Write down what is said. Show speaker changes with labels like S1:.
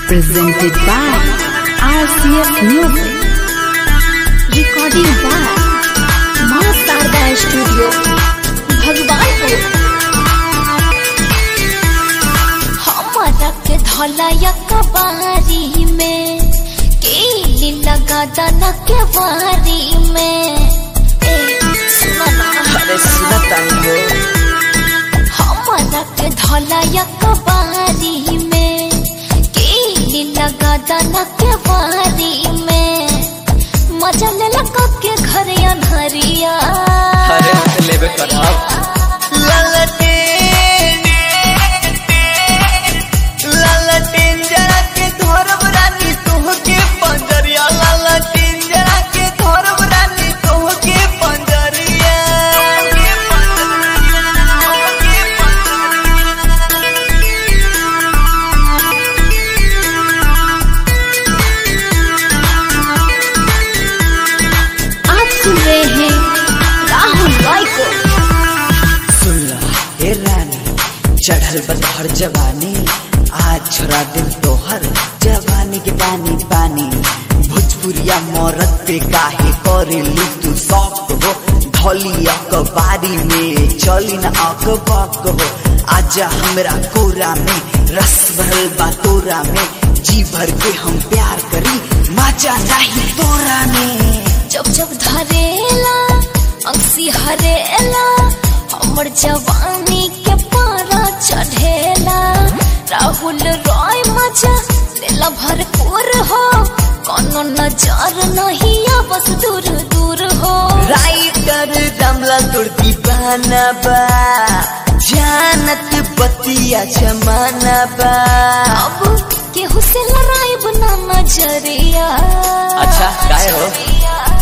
S1: presented by RCS Music.
S2: recording by माँ Sharda studio Bhagwanpur हमारा के धौलाया कबारी में केली लगा दाना के वारी में ए सुना ना
S3: अरे सुना तानी हो
S2: हमारा के धौलाया कबारी में केली लगा दाना के वारी में मजा ले लगा के घर अनहरिया
S3: अरे हम तो लेबे करब ललटेन ललटेन जरा के धरब रानी तोहके पंजरिया ललटेन जरा के धरब रानी तोहके पंजरिया
S2: आप सुन रहे हैं राहुल रॉय को
S3: सुन रहा हे रानी चढ़ल बतहर जवानी आज छोड़ा दिल तोहर जवानी के पानी पानी भोजपुरिया मरद पे काहे करे ली तू शौक हो धौली अखबारी में चली न अखबाक हो आजा हमरा कोरा में रस भरल बा तोरा में जी भर के हम प्यार करी मजा नहीं तोरा में
S2: जब जब धरेला अंसी हरेला हमर जवानी के पारा चढ़ेला राहुल रॉय मजा लेला भरपूर हो कोनो नजर नहीं आ बस दूर दूर हो
S3: राइटर दमला तोड़ दीवाना बा जानत बतिया जमाना बा
S2: अब केहू से लड़ाई बना नजरिया
S3: अच्छा, काहे हो?
S2: नजरिया।